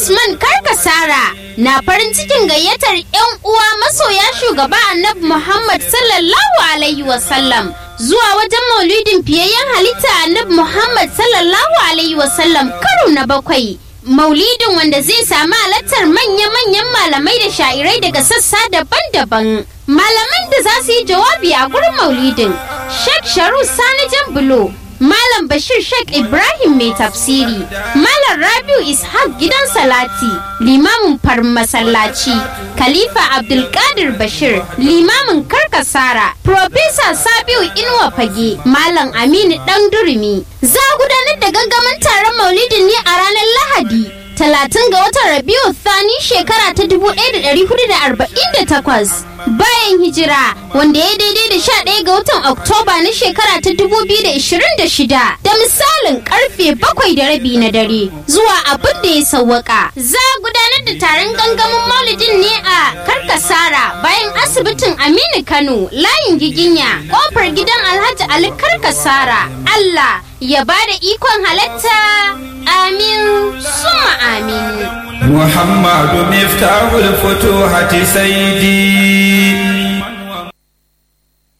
Usman Karkasara na farin cikin gayyatar 'yan uwa masoya shugaba Annabi Muhammad sallallahu Alaihi wasallam zuwa wajen maulidin fiyayyen halitta Annabi Muhammad sallallahu Alaihi wasallam karo na bakwai. Maulidin wanda zai sami halartar manya-manyan malamai da sha'irai daga sassa daban-daban. Malaman da za su yi jawabi a gurin maulidin, Sheikh Sharu Sani Jambulo, Malam Bashir Sheikh Ibrahim mai tafsiri, Malam Rabiu Ishaq gidan Salati, limamin farin masallaci, Khalifa Abdulkadir Bashir, limamin Karkasara, Profesa Sabiu Inuwa Fage, Malam Aminu Dan Durumi. Za a gudanar da gangamin taron maulidin ne a ranar Lahadi. Talatin ga watan Rabiu Thani shekara ta 1448 bayan hijira wanda ya daidai da 11 ga watan Oktoba na shekara ta 2026 da misalin karfe bakwai da rabi na dare zuwa abin da ya sawwaka. Za a gudanar da taron gangamin maulidin ne a Karkasara bayan asibitin Aminu Kano layin giginya kofar gidan Alhaji Ali Karkasara. Allah ya ba da ikon halatta amin summa amin. محمد مفتاح الفتوحة سيدي